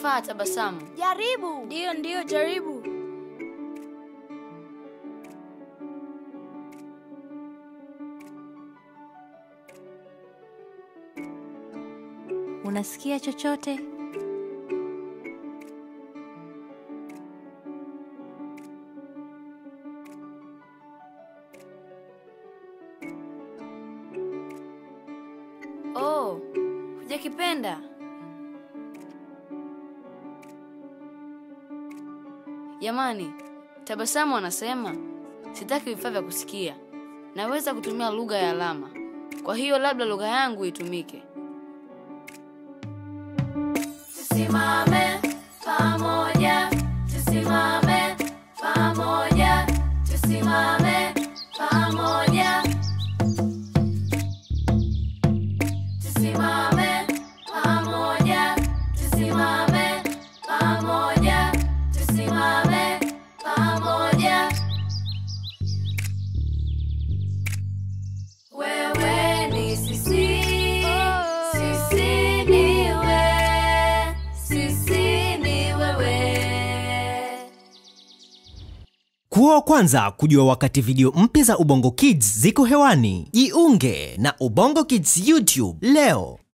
inafaa tabasamu. Jaribu. Ndiyo, ndiyo, jaribu. Unasikia chochote? Oh, hujakipenda? Jamani, tabasamu anasema sitaki vifaa vya kusikia, naweza kutumia lugha ya alama. Kwa hiyo labda lugha yangu itumike. Tusimame pamoja, tusimame pamoja, tusimame pamoja. Tusimame pamoja, tusimame pamoja, tusimame pamoja. Wewe ni sisi, sisi ni wewe, sisi ni wewe. Kuwa wa kwanza kujua wakati video mpya za Ubongo Kids ziko hewani. Jiunge na Ubongo Kids YouTube leo.